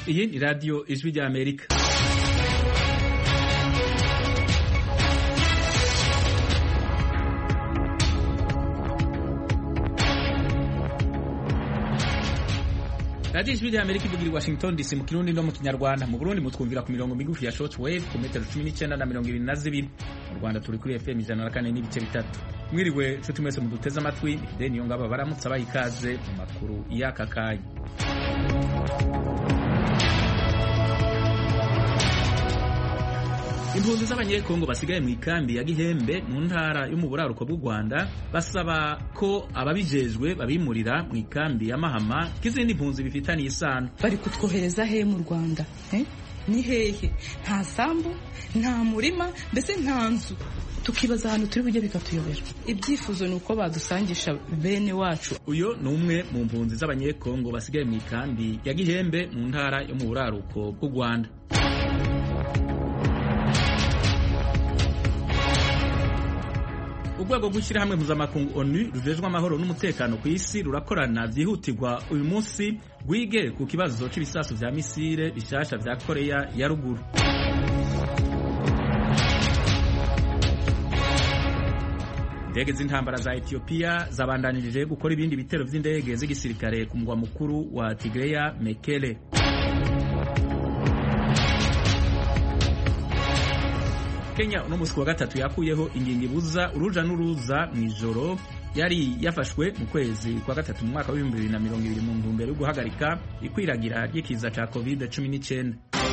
iyi ni radiyo ijwi rya amerika radiyo ijwi rya amerika ivugira i washington dc mu kirundi no mu kinyarwanda mu burundi mutwumvira ku mirongo migufi ya short wave ku metero cumi n'icyenda na mirongo irindwi na zibiri mu rwanda turi kuri fm ijana na kane n'ibice bitatu mwiriwe nshuti mwese muduteze amatwi deni iyo ngabo baramutse abaha ikaze mu makuru y'aka kanya impunzi z'abanyekongo basigaye mu ikambi ya gihembe mu ntara yo mu buraruko bw'u rwanda basaba ko ababijejwe babimurira mu ikambi ya mahama k'izindi mpunzi bifitaniye isano bari kutwohereza he mu rwanda eh? ni hehe nta sambu nta murima mbese nta nzu tukibaza ahantu turi bujye bikatuyobera ibyifuzo ni uko badusangisha bene wacu uyu ni umwe mu mpunzi z'abanyekongo basigaye mu ikambi ya gihembe mu ntara yo mu buraruko bw'u rwanda urwego rw'ishyirahamwe mpuzamakungu onu rujejwe amahoro n'umutekano ku isi rurakorana byihutirwa uyu munsi rwige ku kibazo cy'ibisasu vya misile bishasha vya koreya ya ruguru indege z'intambara za etiyopiya zabandanirije gukora ibindi bitero vy'indege z'igisirikare ku mugwa mukuru wa tigreya mekele Kenya uno musi wa gatatu yakuyeho ingingo ibuza uruja n'uruza mu ijoro yari yafashwe mu kwezi kwa gatatu mu mwaka w'ibihumbi bibiri na mirongo ibiri mu ntumbero yo guhagarika ikwiragira ry'ikiza ca covid cumi n'icyenda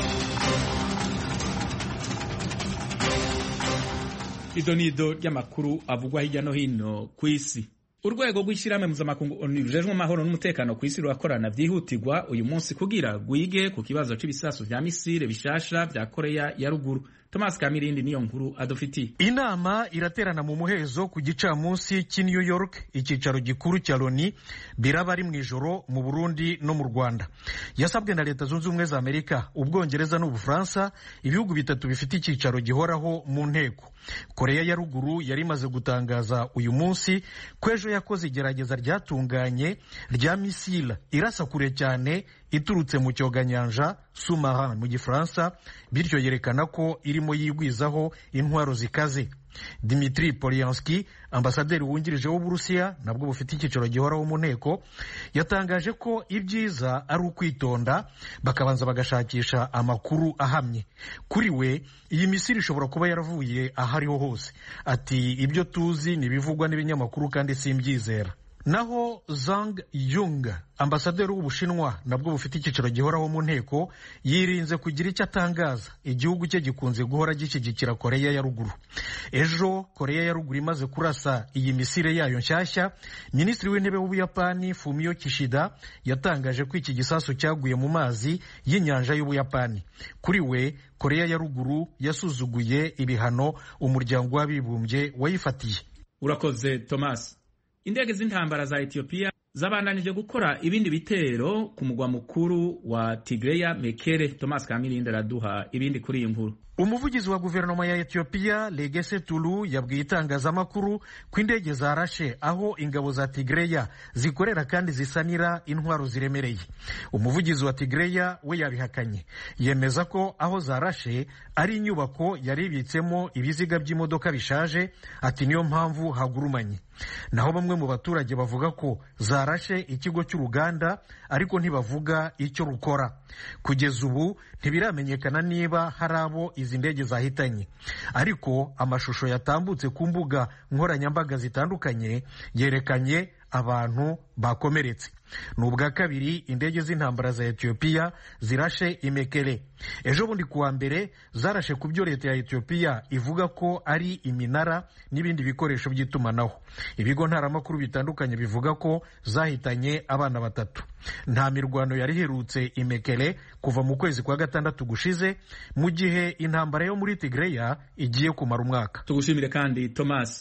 ido ni ido ry'amakuru avugwa hirya no hino ku isi urwego rw'ishyirahamwe mpuzamakungu onu rujejwe amahoro n'umutekano ku isi rurakorana byihutirwa uyu munsi kugira rwige ku kibazo cy'ibisasu vya misile bishasha vya koreya ya ruguru Thomas Kamirindi niyo nkuru adufitiye. Inama iraterana mu muhezo ku gicamunsi cy'i New York icyicaro gikuru cya Loni biraba ari mu ijoro mu Burundi no mu Rwanda. Yasabwe na Leta Zunze Ubumwe za Amerika, Ubwongereza n'Ubufaransa, ibihugu bitatu bifite icyicaro gihoraho mu nteko. Koreya ya ruguru yari imaze gutangaza uyu munsi ko ejo yakoze igerageza ryatunganye rya misile irasa kure cyane iturutse mu cyoganyanja sumaran mu gifaransa bityo yerekana ko irimo yigwizaho intwaro zikaze Dimitri Polyanski ambasaderi wungirije w'Uburusiya nabwo bufite icyicaro gihoraho mu nteko yatangaje ko ibyiza ari ukwitonda bakabanza bagashakisha amakuru ahamye kuri we iyi misiri ishobora kuba yaravuye ahariho hose ati ibyo tuzi ni ibivugwa n'ibinyamakuru kandi simbyizera naho Zhang Yung ambasaderi w'Ubushinwa nabwo bufite icyicaro gihoraho mu nteko yirinze kugira icyo atangaza igihugu cye gikunze guhora gishyigikira Koreya ya ruguru ejo Koreya ya ruguru imaze kurasa iyi misire yayo nshyashya minisitiri w'intebe w'Ubuyapani Fumio Kishida yatangaje ko iki gisasu cyaguye mu mazi y'inyanja y'Ubuyapani kuri we Koreya ya ruguru yasuzuguye ibihano umuryango w'abibumbye wayifatiye urakoze Thomas indege z'intambara za Ethiopia zabandanije gukora ibindi bitero ku mugwa mukuru wa Tigreya Mekele. Thomas Kamirindi araduha ibindi kuri iyi nkuru. umuvugizi wa guverinoma ya etiyopiya legese tulu yabwiye itangazamakuru ko indege zarashe aho ingabo za tigreya zikorera kandi zisanira intwaro ziremereye umuvugizi wa tigreya we yabihakanye yemeza ko aho zarashe ari inyubako yari ibitsemo ibiziga by'imodoka bishaje ati niyo mpamvu hagurumanye naho bamwe mu baturage bavuga ko zarashe ikigo cy'uruganda ariko ntibavuga icyo rukora kugeza ubu ntibiramenyekana niba hari abo izi ndege zahitanye ariko amashusho yatambutse ku mbuga nkoranyambaga zitandukanye yerekanye abantu bakomeretse ni ubwa kabiri indege z'intambara za etiyopiya zirashe imekere ejo bundi kuwa mbere zarashe ku byo leta ya etiyopiya ivuga ko ari iminara n'ibindi bikoresho by'itumanaho ibigo ntaramakuru bitandukanye bivuga ko zahitanye abana batatu nta mirwano yari iherutse imekere kuva mu kwezi kwa gatandatu gushize mu gihe intambara yo muri tigreya igiye kumara umwaka tugushimire kandi thomas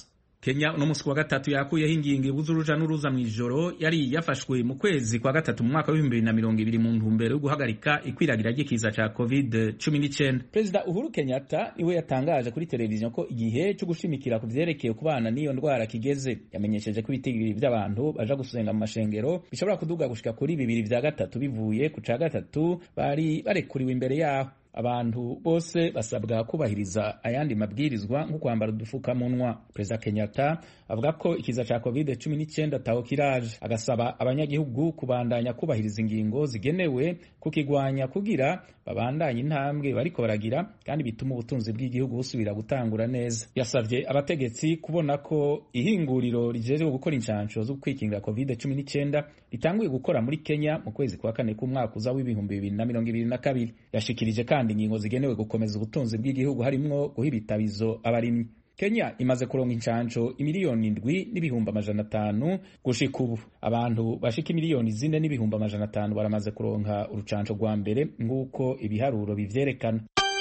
kenya uno munsi wa gatatu yakuyeho ingingo ibuza uruja n'uruza mu ijoro yari yafashwe mu kwezi kwa gatatu mu mwaka w'ibihumbi bibiri na mirongo ibiri mu ntumbero yo guhagarika ikwiragira ry'ikiza ca covid cumi n'icyenda perezida uhuru kenyatta niwe yatangaje kuri televiziyo ko igihe cyo gushimikira ku vyerekeye kubana n'iyo ndwara kigeze yamenyesheje ko ibitigiri by'abantu baja gusenga mu mashengero bishobora kuduga gushika kuri bibiri vya gatatu bivuye ku ca gatatu bari barekuriwe imbere yaho abantu bose basabwa kubahiriza ayandi mabwirizwa nko kwambara udufukamunwa perezida kenyatta avuga ko ikiza ca covid cumi n'icyenda taho kiraje agasaba abanyagihugu kubandanya kubahiriza ingingo zigenewe kukigwanya kugira babandanye intambwe bariko baragira kandi bituma ubutunzi bw'igihugu busubira gutangura neza yasavye abategetsi kubona ko ihinguriro rijejwe gukora inshansho zo kwikingira covid cumi n'icyenda ritanguye gukora muri kenya mu kwezi kwa kane k'umwaka uza w'ibihumbi bibiri na mirongo ibiri na kabiri yashikirije kandi ingingo zigenewe gukomeza ubutunzi bw'igihugu harimwo guha ibitabizo abarimyi kenya imaze kuronka inshansho imiliyoni indwi n'ibihumbi amajana atanu gushika ubu abantu bashika imiliyoni zine n'ibihumbi amajana atanu baramaze kuronka urucansho rwa mbere nk'uko ibiharuro bivyerekana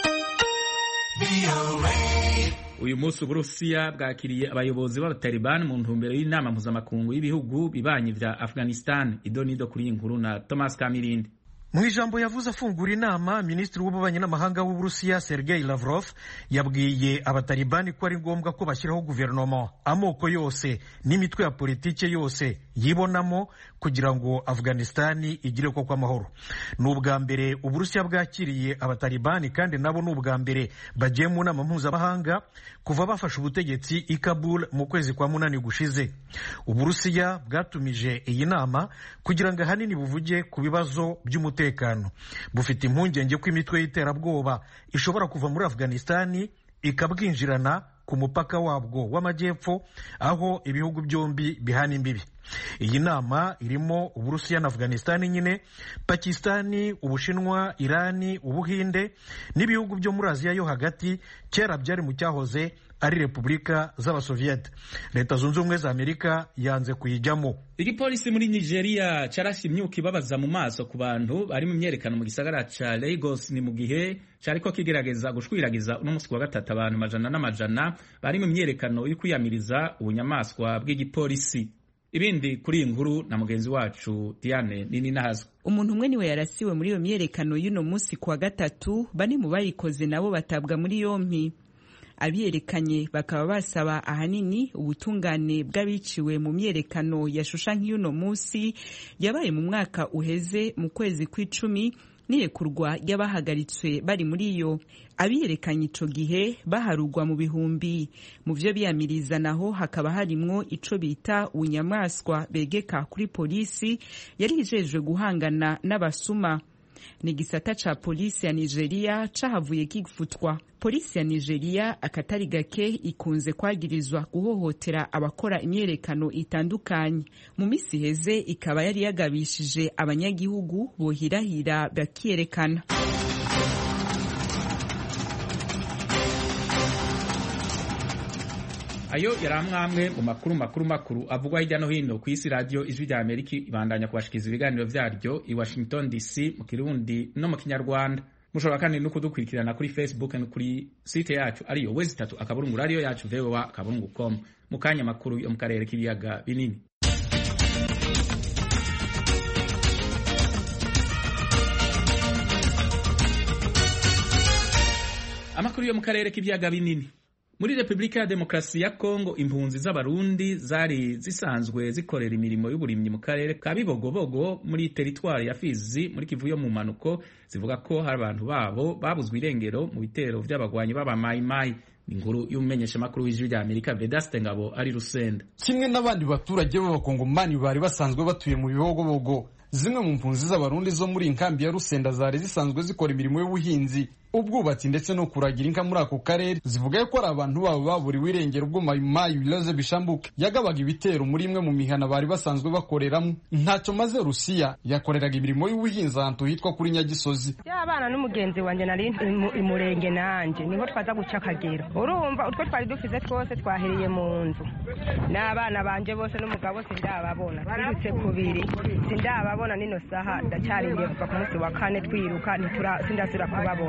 uyu munsi uburusiya bwakiriye abayobozi b'abatalibani mu ntumbero y'inama mpuzamakungu y'ibihugu bibanyi vya afghanistan idonido kuri iyi nkuru na thomas kamirindi mu ijambo yavuze afungura inama minisitiri w'ububanyi n'amahanga w'uburusiya sergei lavrov yabwiye abatalibani ko ari ngombwa ko bashyiraho guverinoma amoko yose n'imitwe ya politike yose yibonamo kugira ngo afghanistani igire ko kw'amahoro ni ubwa mbere uburusiya bwakiriye abatalibani kandi nabo ni ubwa mbere bagiye mu nama mpuzamahanga kuva bafashe ubutegetsi i kabul mu kwezi kwa munani gushize uburusiya bwatumije iyi nama kugira ngo ahanini buvuge ku bibazo by'umutekano bufite impungenge ko imitwe y'iterabwoba ishobora kuva muri afghanistani ikabwinjirana ku mupaka wabwo w'amajyepfo aho ibihugu byombi bihana imbibi iyi nama irimo uburusiya na afghanistani nyine pakistani ubushinwa irani ubuhinde n'ibihugu byo muri aziya yo hagati kera byari mu cyahoze ari repubulika z'abasoviyete leta zunze ubumwe za amerika yanze kuyijyamo igipolisi muri nigeria carashe imyuka ibabaza mu maso ku bantu bari mu myerekano mu gisagara ca lagos ni mu gihe cariko kigerageza gushwiragiza uno musi wa gatatu abantu amajana n'amajana bari mu myerekano yo kwiyamiriza ubunyamaswa bw'igipolisi ibindi kuri iyi nkuru na mugenzi wacu diane nini nahazwe umuntu umwe niwe yarasiwe muri iyo myerekano y'uno munsi ku wa gatatu bane mu bayikoze nabo batabwa muri yompi abiyerekanye bakaba basaba ahanini ubutungane bw'abiciwe mu myerekano yashusha nk'iy'uno munsi yabaye mu mwaka uheze mu kwezi kw'icumi n'irekurwa ry'abahagaritswe bari muri yo abiyerekanye ico gihe baharugwa mu bihumbi mu vyo biyamiriza naho hakaba harimwo ico bita ubunyamaswa begeka kuri polisi yari ijejwe guhangana n'abasuma ni igisata ca polisi ya nigeria cahavuye kigfutwa polisi ya nigeria akatari gake ikunze kwagirizwa guhohotera abakora imyerekano itandukanye mu misi iheze ikaba yari yagabishije abanyagihugu bohirahira bakiyerekana ayo yari amwamwe mu makuru makuru makuru avugwa hirya no hino ku isi radiyo ijwi rya amerika ibandanya kubashikiriza ibiganiro vyaryo i washington dc mu kirundi no mu kinyarwanda mushobora kandi no kudukurikirana kuri facebook no kuri site yacu ariyo wezi itatu akaburungu radiyo yacu voa akaburungu com mu kanya makuru yo mu karere k'ibiyaga binini amakuru yo mu karere k'ibiyaga binini muri repubulika ya demokarasi ya kongo impunzi z'abarundi zari zisanzwe zikorera imirimo y'uburimyi mu karere ka bibogobogo muri teritwari ya fizi muri kivu yo mu mpanuko zivuga ko hari abantu babo babuzwe irengero mu bitero vy'abagwanyi b'abamayimayi inkuru y'umumenyeshamakuru w'ijwi rya amerika vedaste ngabo ari rusenda kimwe n'abandi baturage b'abakongomani bari basanzwe batuye mu bibogobogo zimwe mu mpunzi z'abarundi zo muri inkambi ya rusenda zari zisanzwe zikora imirimo y'ubuhinzi ubwubatsi ndetse no kuragira inka muri ako karere zivuga ko ari abantu babo baburiwe irengero ubwo mayimayi biloze bishambuke yagabaga ibitero muri imwe mu mihana bari basanzwe bakoreramo ntacyo maze rusiya yakoreraga imirimo y'ubuhinzi ahantu hitwa kuri nyagisozi y'abana n'umugenzi wanjye nari imurenge nanjye niho twaza guca akagero urumva utwo twari dufize twose twahereye mu nzu n'abana banje bose n'umugabo sindababona twirutse kubiri sindababona nino saha ndacyaringiye kuva ku munsi wa kane twiruka sindasubira kubabona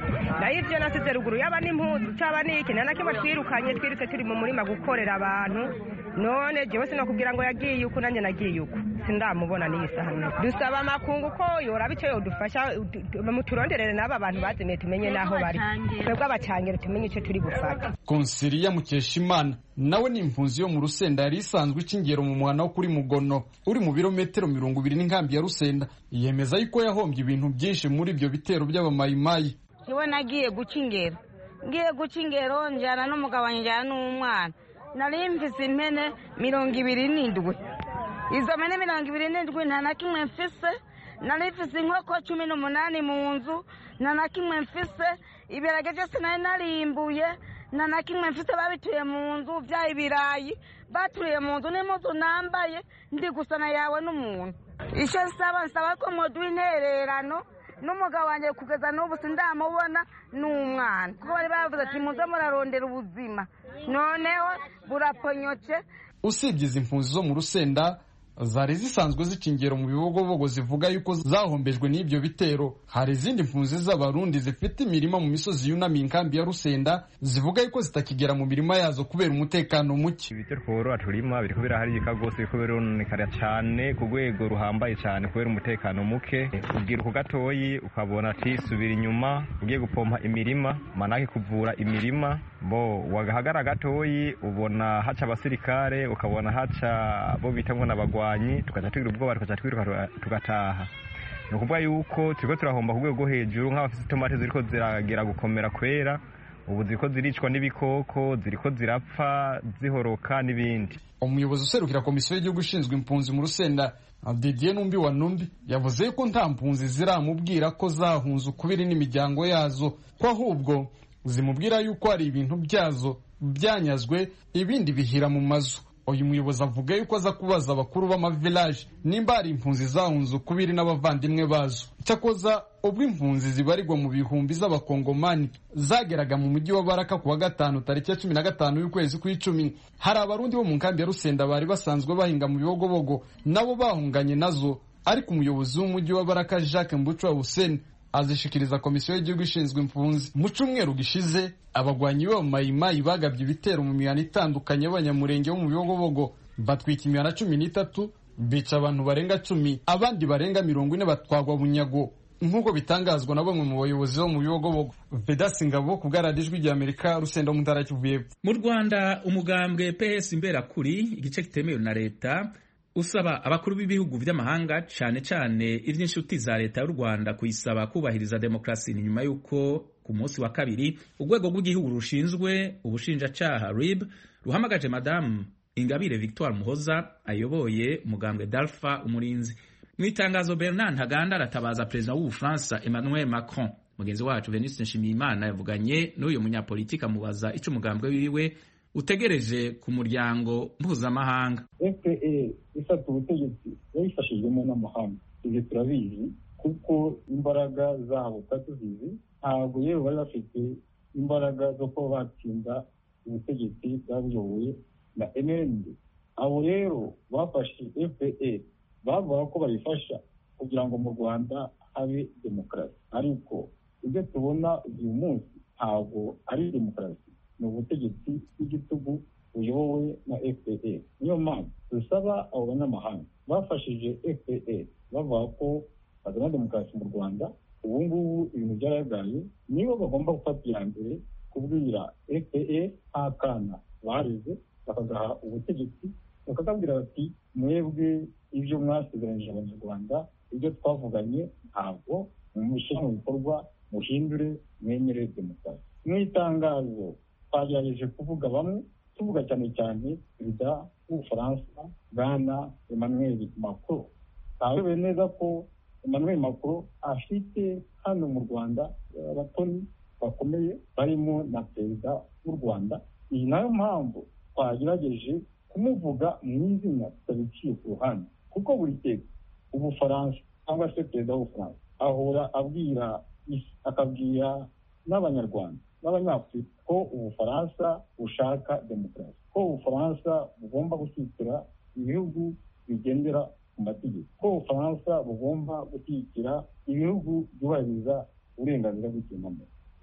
nayo ibyo nasize ruguru yaba n'impuzu cyaba n'iki nta na kimwe twirukanye twirutse turi mu murima gukorera abantu none jewe sinakubwira ngo yagiye uku nanjye nagiye uku sindamubona n'iyi saha n'ubu dusaba amakungu ko yoraba icyo yodufasha muturonderere n'aba bantu bazimiye tumenye n'aho bari twebwe abacangero tumenye icyo turi bufate konsiliya mukeshimana nawe ni impunzi yo mu rusenda yari isanzwe ikingero mu muhana wo kuri mugono uri mu birometero mirongo ibiri n'inkambi ya rusenda yemeza yuko yahombye ibintu byinshi muri ibyo bitero by'abamayimayi iwe nagiye guca ingero ngiye guca ingero njyana n'umugabo njyana n'umwana nari mvise impene mirongo ibiri n'indwi izo mpene mirongo ibiri n'indwi nta na kimwe mfise nari mfise inkoko cumi n'umunani mu nzu nta na kimwe mfise ibirage byose nari narimbuye nta na kimwe mfise babituye mu nzu bya ibirayi baturiye mu nzu n'impuzu nambaye ndi gusana yawe n'umuntu icyo nsaba nsaba ko mwoduha intererano n'umugabo wanjye kugeza n'ubu sindamubona n'umwana kuko bari bavuze ati muze murarondera ubuzima noneho buraponyotse usibye izi mpunzi zo mu rusenda zari zisanzwe zicingero mu bibogobogo zivuga yuko zahombejwe n'ibyo bitero hari izindi mpunzi z'abarundi zifite imirima mu misozi yunamiye inkambi ya rusenda zivuga yuko zitakigera mu mirima yazo kubera umutekano muke ibyo tworora turima biriko biraharika rwose biriko birononekara cyane ku rwego ruhambaye cyane kubera umutekano muke ubwira uko gatoyi ukabona ati subira inyuma ugiye gupompa imirima manake kuvura imirima bo wagahagara gatoyi ubona haca abasirikare ukabona haca bo bita ngo n'abagwanyi tugaca tugira ubwoba tugaca twiruka tugataha ni ukuvuga yuko turiko turahomba ku rwego rwo hejuru nk'abafite itomate ziriko ziragera gukomera kwera ubu ziriko ziricwa n'ibikoko ziriko zirapfa zihoroka n'ibindi umuyobozi userukira komisiyo y'igihugu ishinzwe impunzi mu rusenda didier numbi wa numbi yavuze yuko nta mpunzi ziramubwira ko zahunze ukubiri n'imiryango yazo ko ahubwo zimubwira yuko hari ibintu byazo byanyazwe ibindi bihira mu mazu uyu muyobozi avuga yuko aza kubaza abakuru b'amavilaje nimba hari impunzi zahunze ukubiri n'abavandimwe bazo cyakoza ubwo impunzi zibarirwa mu bihumbi z'abakongomani zageraga mu mujyi wa baraka ku wa gatanu tariki ya cumi na gatanu y'ukwezi kw'icumi hari abarundi bo mu nkambi ya rusenda bari basanzwe bahinga mu bibogobogo nabo bahunganye nazo ariko umuyobozi w'umujyi wa baraka jacques mbucwa hussein azishikiriza komisiyo y'igihugu ishinzwe impunzi mu cyumweru gishize abagwanyi b'abamayimayi bagabye ibitero mu mihana itandukanye y'abanyamurenge bo mu bibogobogo batwika imihana cumi n'itatu bica abantu barenga cumi abandi barenga mirongo ine batwagwa bunyago nk'uko bitangazwa na bamwe mu bayobozi bo mu bibogobogo vedasi ngabo ku bwaradijwi rya amerika rusenda mu ntara kivuye mu rwanda umugambwe ps imberakuri igice kitemewe na leta usaba abakuru b'ibihugu by'amahanga cyane cyane iby'inshuti za leta y'u rwanda kuyisaba kubahiriza demokarasi ni nyuma y'uko ku munsi wa kabiri urwego rw'igihugu rushinzwe ubushinjacyaha rib ruhamagaje madamu ingabire victoire muhoza ayoboye umugambwe dalfa umurinzi mu itangazo bernard ntaganda aratabaza perezida w'ubufaransa emmanuel macron mugenzi wacu venuste nshimiyimana yavuganye n'uyu munyapolitiki amubaza icyo umugambwe wiwe utegereje ku muryango mpuzamahanga fpe ifata ubutegetsi yabifashijwemo n'amahanga ibyo turabizi kuko imbaraga zabo tuba tuzizi ntabwo yewe bari bafite imbaraga zo kuba batsinda ubutegetsi bwaba buyobowe na mnd abo rero bafashe fpe bavuga ko bayifasha kugira ngo mu rwanda habe demokarasi ariko ibyo tubona uyu munsi ntabwo ari demokarasi ni ubutegetsi bw'igitugu buyobowe na fpe niyo mpamvu dusaba abo banyamahanga bafashije fpe bavuga ko bazana demokarasi mu rwanda ubu ngubu ibintu byaragaye nibo bagomba gufata iya mbere kubwira fpe nta kana bareze bakagaha ubutegetsi bakakabwira bati mwebwe ibyo mwasezeranyije abanyarwanda ibyo twavuganye ntabwo mushyira mu bikorwa muhindure mwemere demokarasi mu itangazo twagerageje kuvuga bamwe tuvuga cyane cyane perezida w'ubufaransa bwana emmanuel macron ntawewe neza ko emmanuel macron afite hano mu rwanda abatoni bakomeye barimo na perezida w'u rwanda iyi nayo mpamvu twagerageje kumuvuga mu izina tutabiciye ku ruhande kuko buri teka ubufaransa cyangwa se perezida w'ubufaransa ahora abwira isi akabwira n'abanyarwanda n'abanyafurika ko ubufaransa bushaka demokarasi ko ubufaransa bugomba gushyigikira ibihugu bigendera ku mategeko ko ubufaransa bugomba gushyigikira ibihugu byubahiriza uburenganzira bw'ikiremwamuntu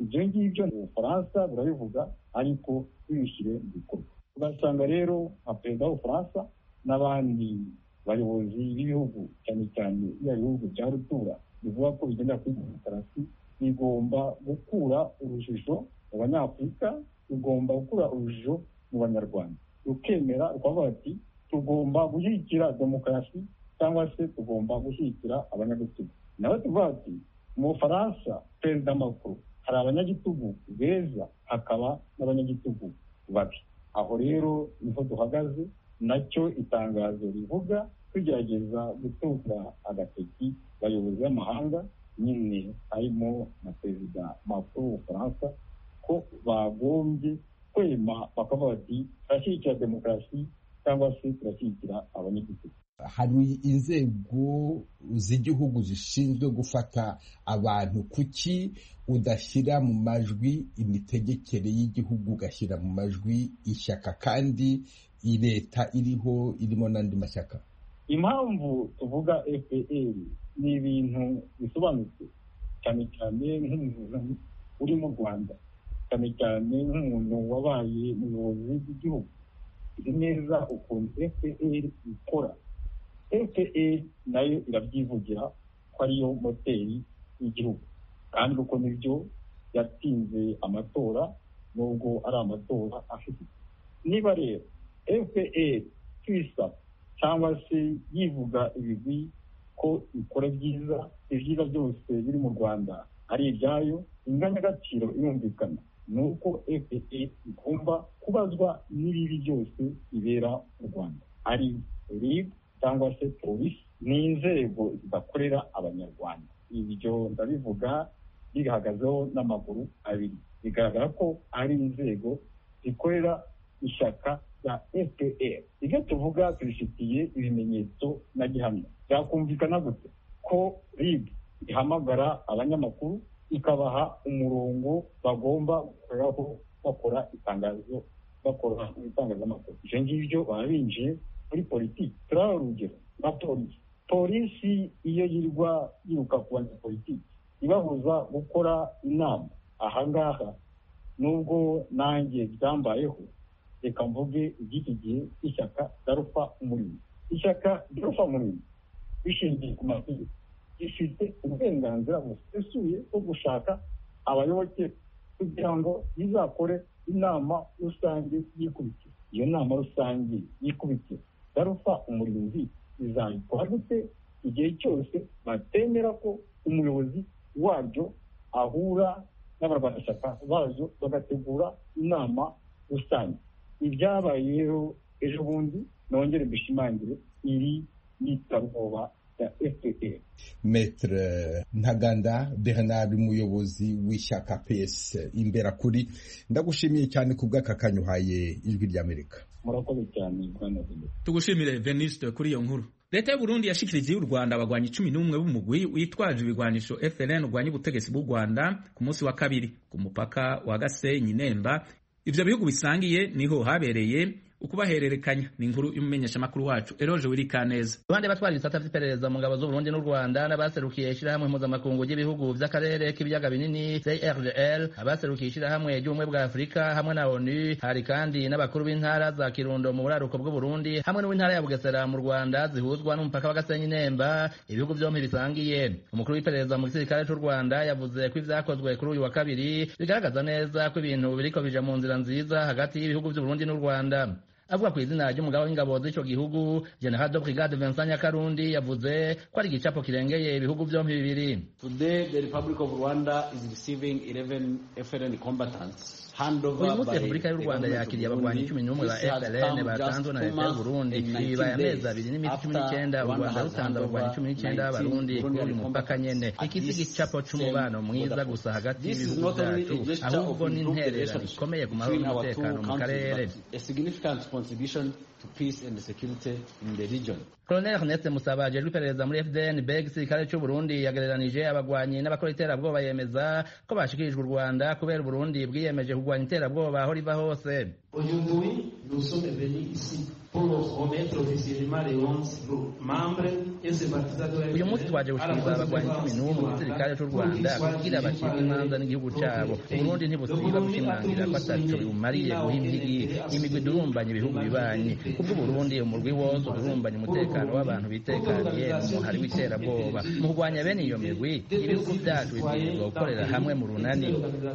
ibyo ngibyo mu bufaransa burabivuga ariko bibishyire mu bikorwa ugasanga rero nka perezida w'ubufaransa n'abandi bayobozi b'ibihugu cyane cyane bya bihugu bya rutura bivuga ko bigendera kuri demokarasi bigomba gukura urujijo mu banyafurika rugomba gukura urujijo mu banyarwanda rukemera rukavuga ati tugomba gushyigikira demokarasi cyangwa se tugomba gushyigikira abanyagitugu nawe tuvuga ati mu bufaransa perezida makuru hari abanyagitugu beza hakaba n'abanyagitugu babi aho rero niho duhagaze nacyo itangazo rivuga tugerageza gutunga agatoki bayobozi b'amahanga nyine harimo na perezida makuru w'ubufaransa ko bagombye kwema bakavuga bati turashyigikira demokarasi cyangwa se turashyigikira abanyagitugu hari inzego z'igihugu zishinzwe gufata abantu kuki udashyira mu majwi imitegekere y'igihugu ugashyira mu majwi ishyaka kandi leta iriho irimo n'andi mashyaka impamvu tuvuga fpr ni ibintu bisobanutse cyane cyane nk'umuntu uri mu rwanda cyane cyane nk'umuntu wabaye umuyobozi w'igihugu izi neza ukuntu fpr ikora fpr nayo irabyivugira ko ariyo moteri y'igihugu kandi uko nibyo yatsinze amatora nubwo ari amatora afite niba rero fpr twisa cyangwa se yivuga ibigwi ko ikora byiza ibyiza byose biri mu rwanda ari ibyayo inganyagaciro irumvikana ni uko fpr igomba kubazwa n'ibibi byose bibera mu rwanda ari rib cyangwa se polisi ni inzego zidakorera abanyarwanda ibyo ndabivuga bihagazeho n'amaguru abiri bigaragara ko ari inzego zikorera ishyaka rya fpr ibyo tuvuga tubifitiye ibimenyetso na gihamya byakumvikana gute ko rib ihamagara abanyamakuru ikabaha umurongo bagomba gukoreraho bakora itangazo bakora mu itangazamakuru ibyo ngibyo baba binjiye muri politiki turaha urugero na polisi polisi iyo yirwa yiruka ku banyapolitiki ibabuza gukora inama ahangaha nubwo nanjye byambayeho reka mvuge iby'iki gihe ishyaka darufa umurimo ishyaka darufa umurimo bishingiye ku mategeko rifite uburenganzira busesuye bwo gushaka abayoboke kugira ngo rizakore inama rusange y'ikubitiro iyo nama rusange y'ikubitiro darufa umurinzi izabikora gute igihe cyose batemera ko umuyobozi waryo ahura n'abarwanashyaka baryo bagategura inama rusange ibyabaye rero ejo bundi nongere mbishimangire iri n'itabwoba ya fpr metre ntaganda bernard umuyobozi w'ishyaka ps imbera kuri ndagushimiye cyane ku bw'aka kanya uhaye ijwi ry'amerika murakoze cyane bwana tugushimire veniste kuri iyo nkuru leta y'u burundi yashikirije y'u rwanda abagwanyi cumi n'umwe b'umugwi witwaje ibigwanisho frn urwanya ubutegetsi bw'u rwanda ku munsi wa kabiri ku mupaka wa gasenyi nemba ivyo bihugu bisangiye niho habereye ukubahererekanya ni inkuru y'umumenyeshamakuru wacu eroje wirikaneza abandi batwara ibisata vy'iperereza mu ngabo z'uburundi n'u rwanda n'abaserukiye ishirahamwe mpuzamakungu ry'ibihugu vy'akarere k'ibiyaga binini crgl abaserukiye ishirahamwe ry'ubumwe bwa afurika hamwe na onu hari kandi n'abakuru b'intara za kirundo mu buraruko bw'uburundi hamwe n'uw'intara ya bugesera mu rwanda zihuzwa n'umupaka wa gasenyi nemba ibihugu vyompi bisangiye umukuru w'iperereza mu gisirikare c'u rwanda yavuze ko ivyakozwe kuri uyu wa kabiri bigaragaza neza ko ibintu biriko bija mu nzira nziza hagati y'ibihugu vy'uburundi n'u rwanda avuga ku izina ry'umugaba w'ingabo z'ico gihugu general de brigade Vincent Nyakarundi yavuze ko ari igicapo kirengeye ibihugu vyompi bibiri Today the Republic of Rwanda is receiving 11 FLN combatants uyu munsi repubulika y'u rwanda yakiriye abagwanyi cumi n'umwe ba frn batanzwe na leta y'uburundi bibaye amezi abiri n'iminsi cumi n'icyenda u rwanda rutanze abagwanyi cumi n'icyenda b'abarundi kuri uyu mupaka nyene iki si igicapo c'umubano mwiza gusa hagati y'ibihugu vyacu ahubwo ni intererano ikomeye ku mahoro n'umutekano mu karere to peace and security in the region. Colonel Ernest Musaba ajejwe iperereza muri FDN beg igisirikare c'u Burundi yagereranije abagwanyi n'abakora iterabwoba yemeza ko bashikirijwe u Rwanda kubera Burundi bwiyemeje kugwanya iterabwoba aho riva hose. Aujourd'hui, nous sommes venus ici uyu munsi twaje gushikiriza abagwanyi cumi n'umwe mu gisirikare c'u rwanda kugira bacibwe imanza n'igihugu cabo uburundi ntibusiba gushimangira ko ataco bumariye guha impigi imigwi idurumbanya ibihugu bibanyi kubw'uburundi umurwi wose udurumbanya umutekano w'abantu bitekaniye mu muhari w'iterabwoba mu kurwanya bene iyo migwi ibihugu vyacu bibwirizwa gukorera hamwe mu runani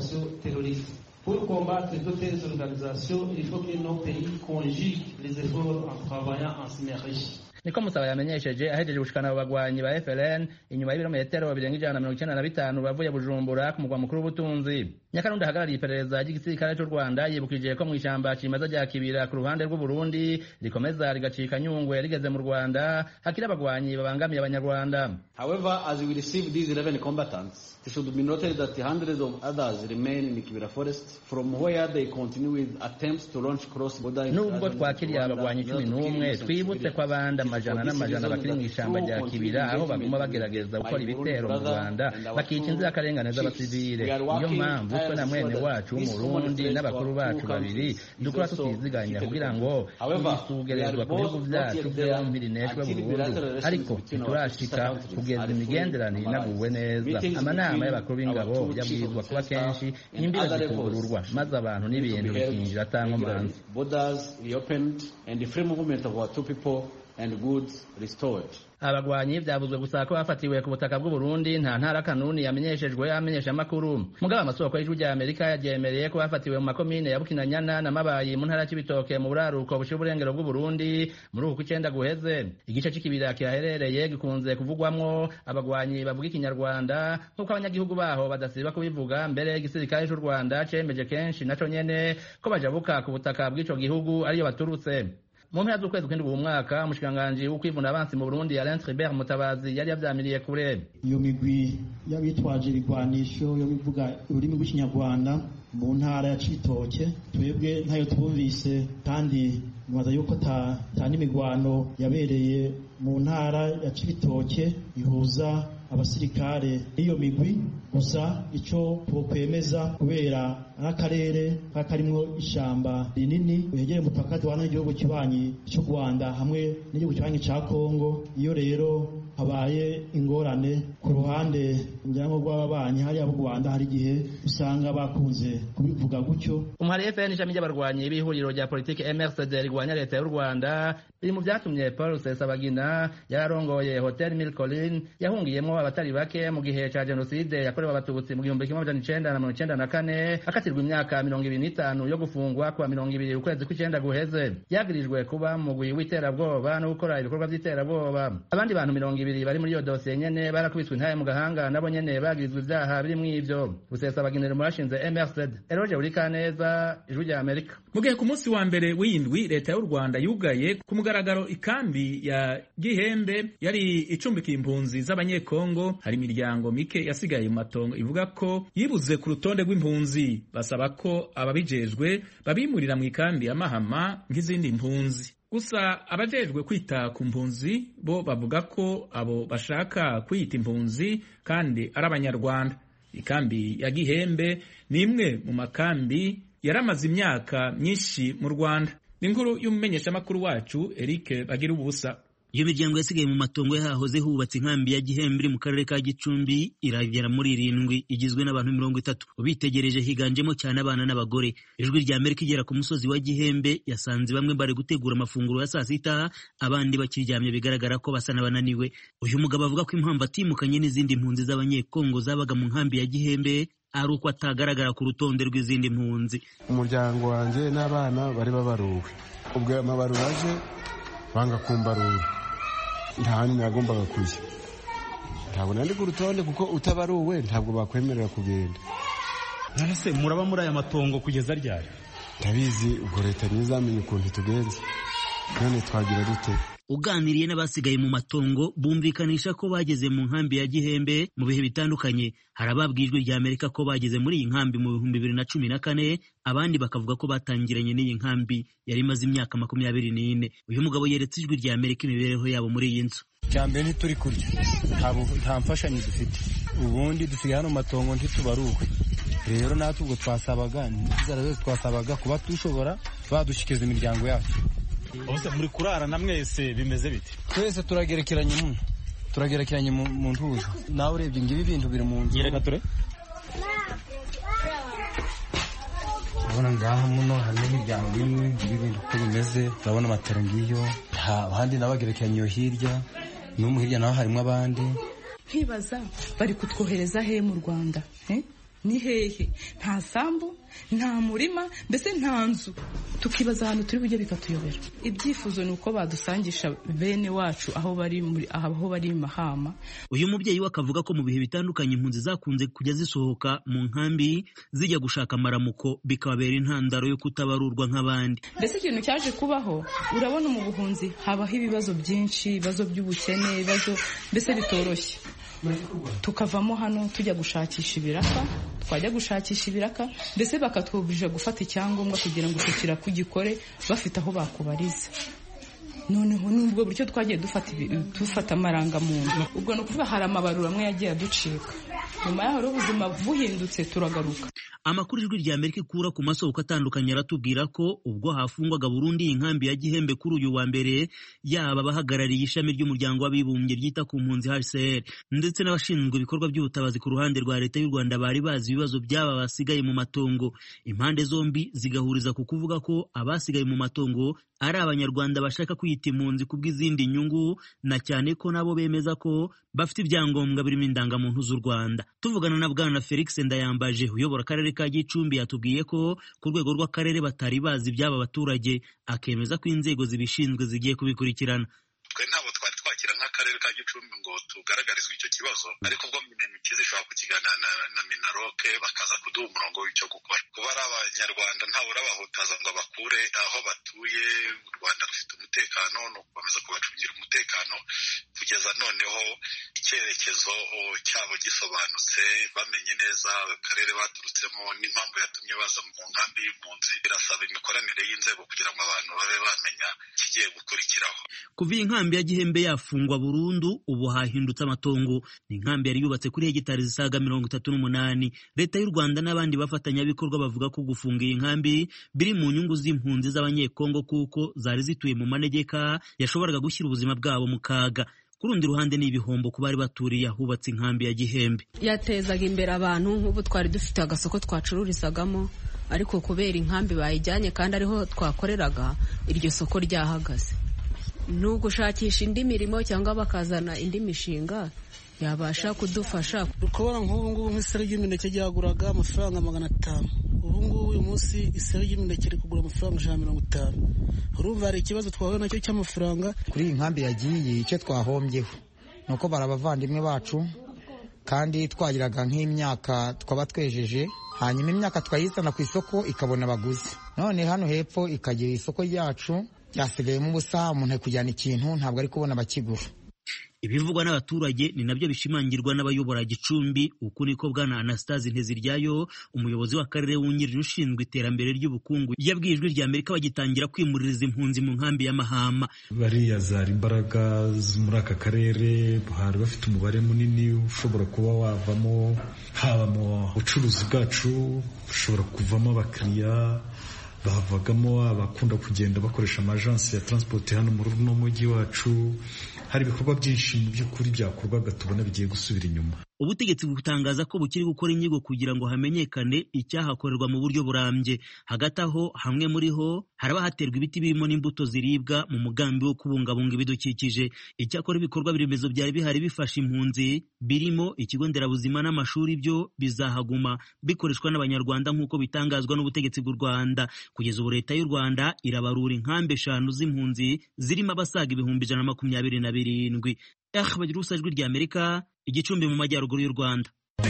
Pour combattre toutes ces organisations, il faut que nos pays conjuguent les efforts en travaillant en synergie. niko musaba yamenyesheje ahejeje gushikana abo bagwanyi ba FLN inyuma y'ibirometero birenga ijana na mirongo icenda na bitanu bavuye Bujumbura ku mugwa mukuru w'ubutunzi Nyakarundi ahagarariye iperereza ry'igisirikare c'u Rwanda yibukije ko mu ishamba cimeza rya Kibira ku ruhande rw'Uburundi rikomeza rigacika nyungwe rigeze mu Rwanda hakiri abagwanyi babangamiye abanyarwanda However, as we receive these 11 combatants, it should be noted that hundreds of others remain in Kibira forest from where they continue with attempts to launch cross-border nubwo twakiriye abagwanyi cumi n'umwe twibutse ko abandi amajana n'amajana bakiri mu ishamba rya Kibira aho baguma bagerageza gukora ibitero mu Rwanda bakica inzirakarengane z'abasivile niyo mpamvu twe na mwene wacu w'umurundi n'abakuru bacu babiri dukora tutiziganya kugira ngo twisugerezwa ku bihugu vyacu vyompi rineshwe burundu ariko ntiturashika kugeza imigenderanire inaguwe neza amanama y'abakuru b'ingabo yabwirizwa kuba kenshi imbibe zikugururwa maze abantu n'ibintu bikinjira atankomanzi borders reopened and the free movement of our two people and goods restored. abagwanyi vyavuzwe gusa ko bafatiwe ku butaka bw'uburundi nta ntara kanuni yamenyeshejwe amenyesha amakuru mugabo amasoko y'ijwi rya amerika yaryemereye ko bafatiwe mu makomine ya bukinanyana na mabayi mu ntara y'ibitoke mu buraruko bushira uburengero bw'uburundi muri uku kw'icenda guheze igice c'ikibira kihaherereye gikunze kuvugwamwo abagwanyi bavuga ikinyarwanda nk'uko abanyagihugu baho badasiba kubivuga mbere igisirikare c'u rwanda cemeje kenshi naco nyene ko bajabuka ku butaka bw'ico gihugu ariyo baturutse mu mpera z'ukwezi kw'indwi uwu mwaka umushikiranganji w'ukwivuna abansi mu burundi alain tribert mutabazi yari yavyamiriye kure iyo migwi y'abitwaje ibigwanisho yo bivuga ururimi rw'ikinyarwanda mu ntara ya cibitoke twebwe ntayo twumvise kandi nibaza yuko ta n'imigwano yabereye mu ntara ya cibitoke ihuza abasirikare n'iyo migwi gusa ico twokwemeza kubera n'akarere karimwo ishamba rinini wegereye umupaka duhana n'igihugu kibanyi cy'u Rwanda hamwe n'igihugu kibanyi ca Kongo iyo rero habaye ingorane ku ruhande njyango rw'ababanyi hariya mu Rwanda hari igihe usanga bakunze kubivuga gutyo umuhari FN ishami ry'abarwanyi b'ihuriro rya politiki MRCD rigwanya leta y'u Rwanda biri mu vyatumye Paul Rusesabagina yararongoye Hotel Mille Collines yahungiyemwo abatari bake mu gihe ca jenoside yakorewe abatutsi mu gihumbi kimwe amajana icenda na mirongo icenda na kane akatirwa imyaka mirongo ibiri n'itanu yo gufungwa kuwa mirongo ibiri ukwezi kw'icenda guheze yagirijwe kuba mu mugwi w'iterabwoba no gukora ibikorwa vy'iterabwoba abandi bantu mirongo ibiri bari muri iyo dosiye nyene barakubiswe intaye mu gahanga nabo nyene bagirizwa ivyaha birimwo ivyo Rusesabagina mu bashinze MRCD Eroge Burikaneza ijwi rya Amerika mu gihe ku munsi wa mbere w'indwi leta y'u Rwanda yugaye ku mugaragaro ikambi ya Gihembe yari icumbikiye impunzi z'abanyekongo hari imiryango mike yasigaye mu matongo ivuga ko yibuze ku rutonde rw'impunzi basaba ko ababijejwe babimurira mu ikambi ya Mahama nk'izindi mpunzi gusa abajejwe kwita ku mpunzi bo bavuga ko abo bashaka kwiyita impunzi kandi ari abanyarwanda ikambi ya Gihembe ni imwe mu makambi yaramaze imyaka myinshi mu Rwanda ni inkuru y'umumenyeshamakuru wacu Eric Bagira ubusa iyo miryango yasigaye mu matongo yahahoze hubatse inkambi ya Gihembe iri mu karere ka Gicumbi iragera muri irindwi igizwe n'abantu mirongo itatu ubitegereje higanjemo cyane abana n'abagore ijwi rya Amerika igera ku musozi wa Gihembe yasanze bamwe bari gutegura amafunguro ya saa sita abandi bakiryamye bigaragara ko basa n'abananiwe uyu mugabo avuga ko impamvu atimukanye n'izindi mpunzi z'abanyekongo zabaga mu nkambi ya Gihembe ari uko atagaragara ku rutonde rw'izindi mpunzi umuryango wanjye n'abana bari babaruwe ubwo amabaruwa aje banga kumbarura nta hantu nagombaga kujya ntabwo nandi ku rutonde kuko utabaruwe ntabwo bakwemerera kugenda nonese muraba muri aya matongo kugeza ryari ndabizi ubwo leta ntizamenye ukuntu tugenza none twagira dute uganiriye n'abasigaye mu matongo bumvikanisha ko bageze mu nkambi ya Gihembe mu bihe bitandukanye hari ababwiye ijwi rya Amerika ko bageze muri iyi nkambi mu bihumbi bibiri na cumi na kane abandi bakavuga ko batangiranye n'iyi nkambi yari imaze imyaka makumyabiri n'ine uyu mugabo yeretse ijwi rya Amerika imibereho yabo muri iyi nzu cya mbere ntituri kurya nta mfashanyo dufite ubundi dusigaye hano mu matongo ntitubaruwe rero natwe ubwo twasabaga inzara zose twasabaga kuba dushobora badushikiza imiryango yacu bose muri kurarana mwese bimeze bite twese turagerekeranye mu turagerekeranye mu ntuza nawe urebye ngibi ibintu biri mu nzu yereka ture urabona ngaha muno harimo imiryango imwe ngibi ibintu uko bimeze urabona amatara ngiyo abandi nabo bagerekeranye iyo hirya n'umu hirya naho harimo abandi nkibaza bari kutwohereza he mu rwanda ni hehe nta sambu nta murima mbese nta nzu tukibaza ahantu turi bujye bikatuyobera ibyifuzo ni uko badusangisha bene wacu aho bari muri aho bari mahama uyu mubyeyi we akavuga ko mu bihe bitandukanye impunzi zakunze kujya zisohoka mu nkambi zijya gushaka amaramuko bikababera intandaro yo kutabarurwa nk'abandi mbese ikintu cyaje kubaho urabona mu buhunzi habaho ibibazo byinshi ibibazo by'ubukene ibibazo mbese bitoroshye tukavamo hano tujya gushakisha ibiraka twajya gushakisha ibiraka mbese bakatwubuje gufata icyangombwa kugira ngo icyo kiraka ugikore bafite aho bakubariza noneho n'ubwo buryo twagiye dufata amarangamuntu ubwo ni ukuvuga hari amabarura amwe yagiye aducika nyuma yaho rero ubuzima buhindutse turagaruka amakuru ijwi rya amerika ikura ku masoko atandukanye aratubwira ko ubwo hafungwaga burundu iyi nkambi ya gihembe kuri uyu wa mbere yaba abahagarariye ishami ry'umuryango w'abibumbye ryita ku mpunzi hcr ndetse n'abashinzwe ibikorwa by'ubutabazi ku ruhande rwa leta y'u rwanda bari bazi ibibazo by'aba basigaye mu matongo impande zombi zigahuriza ku kuvuga ko abasigaye mu matongo ari abanyarwanda bashaka kwita impunzi ku bw'izindi nyungu na cyane ko nabo bemeza ko bafite ibyangombwa birimo indangamuntu z'u rwanda tuvugana na bwana felix ndayambaje uyobora akarere ka gicumbi yatubwiye ko ku rwego rw'akarere batari bazi iby'aba baturage akemeza ko inzego zibishinzwe zigiye kubikurikirana twe ntabwo twari twakira nk'akarere ka gicumbi ngo tugaragarizwe icyo kibazo ariko ubwo minemikizi ishobora kukiganira na, na minaroke bakaza kuduha umurongo w'icyo gukora kuba ari abanyarwanda ntawe urabahutaza ngo bakure aho batuye u rwanda rufite umutekano ni ukukomeza kubacungira umutekano kugeza noneho icyerekezo cyabo gisobanutse bamenye neza akarere baturutsemo n'impamvu yatumye baza mu nkambi y'impunzi birasaba imikoranire y'inzego kugira ngo abantu babe bamenya ikigiye gukurikiraho kuva iyi nkambi ya gihembe yafungwa burundu ubu hahindutse amatongo ni inkambi yari yubatse kuri hegitari zisaga mirongo itatu n'umunani leta y'u rwanda n'abandi bafatanyabikorwa bavuga ko gufunga iyi nkambi biri mu nyungu z'impunzi z'abanyekongo kuko zari zituye mu manegeka yashoboraga gushyira ubuzima bwabo mu kaga ku rundi ruhande ni ibihombo ku bari baturiye ahubatse inkambi ya gihembe yatezaga imbere abantu nk'ubu twari dufite agasoko twacururizagamo ariko kubera inkambi bayijyanye kandi ariho twakoreraga iryo soko ryahagaze ni ugushakisha indi mirimo cyangwa bakazana indi mishinga yabasha kudufasha ukabona nk'ubu ngubu nk'iseri ry'imineke ryaguraga amafaranga magana atanu ubu ngubu uyu munsi iseri ry'imineke riri kugura amafaranga ijana na mirongo itanu urumva hari ikibazo twahuye nacyo cy'amafaranga kuri iyi nkambi yagiye icyo twahombyeho ni uko bari abavandimwe bacu kandi twagiraga nk'imyaka twaba twejeje hanyuma imyaka twayizana ku isoko ikabona abaguzi none hano hepfo ikagira isoko ryacu ryasigayemo ubusa umuntu ari kujyana ikintu ntabwo ari kubona abakigura ibivugwa n'abaturage ni nabyo bishimangirwa n'abayobora gicumbi uku niko bwana anastase nteziryayo umuyobozi w'akarere wungirije ushinzwe iterambere ry'ubukungu yabwiye ijwi rya amerika bagitangira kwimuririza impunzi mu nkambi y'amahama bariya zari imbaraga muri aka karere bari bafite umubare munini ushobora kuba wavamo haba mu bucuruzi bwacu ushobora kuvamo abakiriya bavagamo abakunda kugenda bakoresha amajansi ya transport hano muri uno mujyi wacu hari ibikorwa byinshi mu by'ukuri byakorwaga tubona bigiye gusubira inyuma ubutegetsi butangaza ko bukiri gukora inyigo kugira ngo hamenyekane icyahakorerwa mu buryo burambye hagati aho hamwe muri ho haraba haterwa ibiti birimo n'imbuto ziribwa mu mugambi wo kubungabunga ibidukikije icyakora ibikorwa remezo byari bihari bifasha impunzi birimo ikigo nderabuzima n'amashuri byo bizahaguma bikoreshwa n'abanyarwanda nk'uko bitangazwa n'ubutegetsi bw'u rwanda kugeza ubu leta y'u rwanda irabarura inkambi eshanu z'impunzi zirimo abasaga ibihumbi ijana na makumyabiri na birindwi eh bagira ubusa ijwi rya amerika igicumbi mu majyaruguru y'u rwanda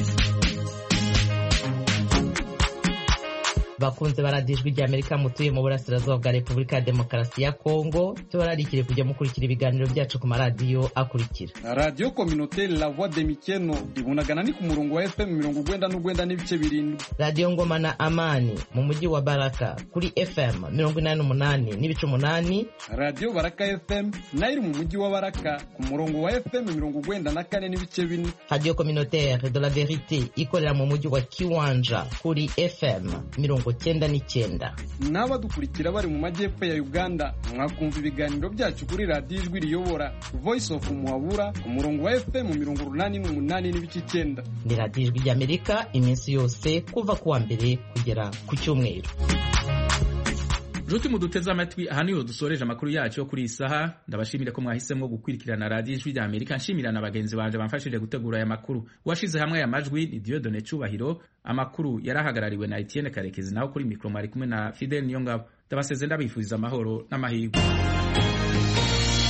bakunze baradiye ijwi rya amerika mutuye mu burasirazuba bwa repubulika ya demokarasi ya kongo tubararikire kujya mukurikira ibiganiro byacu ku maradiyo akurikira radiyo kominoteri la voix de mikeno ibunagana ni ku murongo wa fm mirongo ugwenda n'ugwenda n'ibice birindwi radiyo ngoma na amani mu mujyi wa baraka kuri fm mirongo inani n'umunani n'ibice umunani radiyo baraka fm nayo iri mu mujyi wa baraka ku murongo wa fm mirongo ugwenda na kane n'ibice bine radiyo kominoteri de la verite ikorera mu mujyi wa kiwanja kuri fm mirongo mirongo cyenda n'icyenda n'abadukurikira bari mu majyepfo ya uganda mwakumva ibiganiro byacu kuri radiyo ijwi riyobora voice of muhabura ku murongo wa fm mirongo urunani n'umunani n'ibice icyenda ni radiyo ijwi ry'amerika iminsi yose kuva ku wa mbere kugera ku cyumweru nshuti muduteze amatwi aha niho dusoreje amakuru yacu yo kuri iyi saha ndabashimire ko mwahisemo gukurikirana radiyo ijwi rya amerika nshimira na bagenzi banje bamfashije gutegura aya makuru uwashize hamwe aya majwi ni diodone cyubahiro amakuru yari ahagarariwe na etienne karekezi naho kuri mikoro mwari kumwe na fidel niyongabo ndabaseze ndabifuriza amahoro n'amahirwe